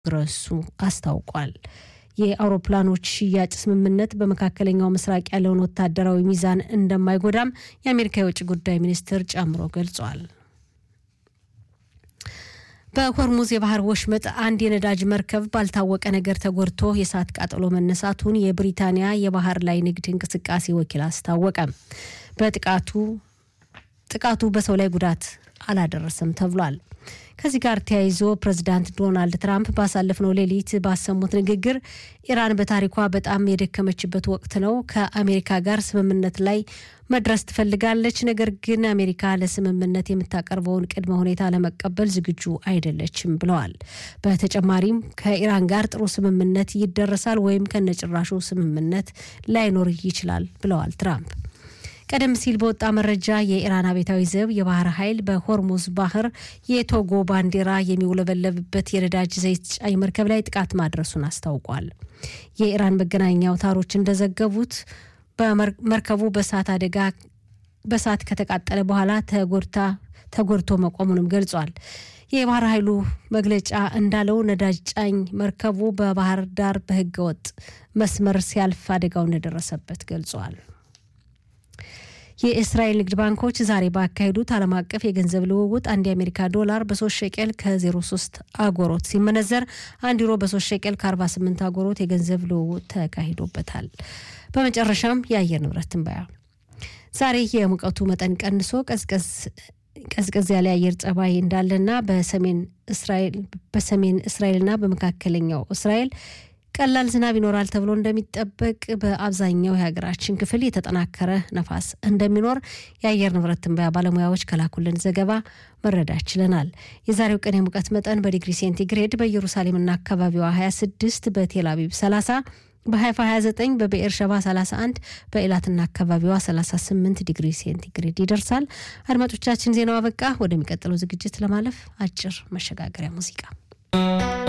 ግረሱ አስታውቋል። የአውሮፕላኖች ሽያጭ ስምምነት በመካከለኛው ምስራቅ ያለውን ወታደራዊ ሚዛን እንደማይጎዳም የአሜሪካ የውጭ ጉዳይ ሚኒስትር ጨምሮ ገልጿል። በሆርሙዝ የባህር ወሽመጥ አንድ የነዳጅ መርከብ ባልታወቀ ነገር ተጎድቶ የእሳት ቃጠሎ መነሳቱን የብሪታንያ የባህር ላይ ንግድ እንቅስቃሴ ወኪል አስታወቀ። በጥቃቱ ጥቃቱ በሰው ላይ ጉዳት አላደረሰም ተብሏል። ከዚህ ጋር ተያይዞ ፕሬዚዳንት ዶናልድ ትራምፕ ባሳለፍነው ሌሊት ባሰሙት ንግግር ኢራን በታሪኳ በጣም የደከመችበት ወቅት ነው፣ ከአሜሪካ ጋር ስምምነት ላይ መድረስ ትፈልጋለች፣ ነገር ግን አሜሪካ ለስምምነት የምታቀርበውን ቅድመ ሁኔታ ለመቀበል ዝግጁ አይደለችም ብለዋል። በተጨማሪም ከኢራን ጋር ጥሩ ስምምነት ይደረሳል ወይም ከነጭራሹ ስምምነት ላይኖር ይችላል ብለዋል ትራምፕ። ቀደም ሲል በወጣ መረጃ የኢራን አብዮታዊ ዘብ የባህር ኃይል በሆርሙዝ ባህር የቶጎ ባንዲራ የሚውለበለብበት የነዳጅ ዘይት ጫኝ መርከብ ላይ ጥቃት ማድረሱን አስታውቋል። የኢራን መገናኛ አውታሮች እንደዘገቡት በመርከቡ በእሳት አደጋ በእሳት ከተቃጠለ በኋላ ተጎድታ ተጎድቶ መቆሙንም ገልጿል። የባህር ኃይሉ መግለጫ እንዳለው ነዳጅ ጫኝ መርከቡ በባህር ዳር በህገወጥ መስመር ሲያልፍ አደጋው እንደደረሰበት ገልጿል። የእስራኤል ንግድ ባንኮች ዛሬ ባካሄዱት ዓለም አቀፍ የገንዘብ ልውውጥ አንድ የአሜሪካ ዶላር በሶስት ሸቄል ከ03 አጎሮት ሲመነዘር አንድ ዩሮ በሶስት ሸቄል ከ48 አጎሮት የገንዘብ ልውውጥ ተካሂዶበታል። በመጨረሻም የአየር ንብረት ትንበያ ዛሬ የሙቀቱ መጠን ቀንሶ ቀዝቀዝ ቀዝቀዝ ያለ የአየር ጸባይ እንዳለና በሰሜን እስራኤል በሰሜን እስራኤልና በመካከለኛው እስራኤል ቀላል ዝናብ ይኖራል ተብሎ እንደሚጠበቅ በአብዛኛው የሀገራችን ክፍል የተጠናከረ ነፋስ እንደሚኖር የአየር ንብረት ትንበያ ባለሙያዎች ከላኩልን ዘገባ መረዳት ችለናል። የዛሬው ቀን የሙቀት መጠን በዲግሪ ሴንቲግሬድ በኢየሩሳሌምና አካባቢዋ 26፣ በቴል አቪቭ 30፣ በሀይፋ 29፣ በብኤር ሸባ 31፣ በኤላትና አካባቢዋ 38 ዲግሪ ሴንቲግሬድ ይደርሳል። አድማጮቻችን ዜናው አበቃ። ወደሚቀጥለው ዝግጅት ለማለፍ አጭር መሸጋገሪያ ሙዚቃ